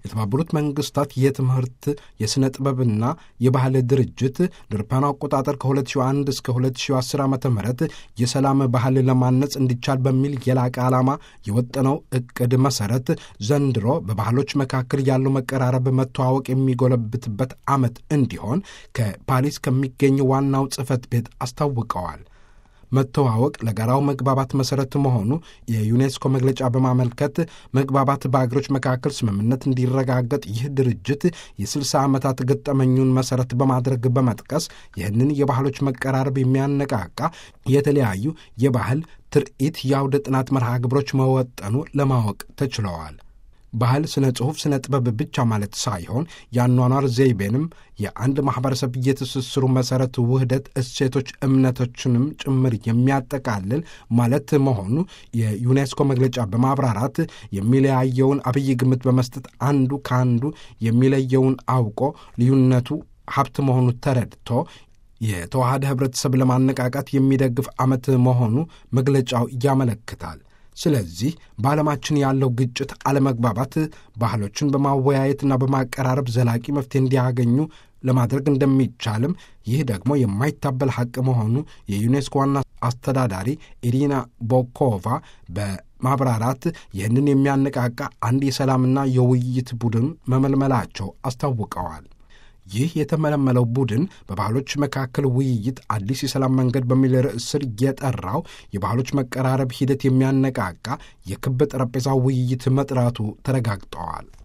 የተባበሩት መንግስታት የትምህርት የሥነ ጥበብና የባህል ድርጅት ድርፓን አቆጣጠር ከ2001 እስከ 2010 ዓ ም የሰላም ባህል ለማነጽ እንዲቻል በሚል የላቀ ዓላማ የወጠነው ዕቅድ መሠረት ዘንድሮ በባህሎች መካከል ያለው መቀራረብ መተዋወቅ የሚጎለብትበት ዓመት እንዲሆን ከፓሪስ ከሚገኝ ዋናው ጽሕፈት ቤት አስታውቀዋል። መተዋወቅ ለጋራው መግባባት መሠረት መሆኑ የዩኔስኮ መግለጫ በማመልከት መግባባት በአገሮች መካከል ስምምነት እንዲረጋገጥ ይህ ድርጅት የ60 ዓመታት ገጠመኙን መሠረት በማድረግ በመጥቀስ ይህንን የባህሎች መቀራረብ የሚያነቃቃ የተለያዩ የባህል ትርኢት የአውደ ጥናት መርሃ ግብሮች መወጠኑ ለማወቅ ተችለዋል። ባህል ስነ ጽሑፍ፣ ስነ ጥበብ ብቻ ማለት ሳይሆን የአኗኗር ዘይቤንም የአንድ ማኅበረሰብ የትስስሩ መሠረት ውህደት፣ እሴቶች፣ እምነቶችንም ጭምር የሚያጠቃልል ማለት መሆኑ የዩኔስኮ መግለጫ በማብራራት የሚለያየውን አብይ ግምት በመስጠት አንዱ ከአንዱ የሚለየውን አውቆ ልዩነቱ ሀብት መሆኑ ተረድቶ የተዋሃደ ኅብረተሰብ ለማነቃቃት የሚደግፍ ዓመት መሆኑ መግለጫው ያመለክታል። ስለዚህ በዓለማችን ያለው ግጭት፣ አለመግባባት ባህሎችን በማወያየትና በማቀራረብ ዘላቂ መፍትሄ እንዲያገኙ ለማድረግ እንደሚቻልም ይህ ደግሞ የማይታበል ሐቅ መሆኑ የዩኔስኮ ዋና አስተዳዳሪ ኢሪና ቦኮቫ በማብራራት ይህንን የሚያነቃቃ አንድ የሰላምና የውይይት ቡድን መመልመላቸው አስታውቀዋል። ይህ የተመለመለው ቡድን በባህሎች መካከል ውይይት አዲስ የሰላም መንገድ በሚል ርዕስ ስር የጠራው የባህሎች መቀራረብ ሂደት የሚያነቃቃ የክብ ጠረጴዛ ውይይት መጥራቱ ተረጋግጠዋል።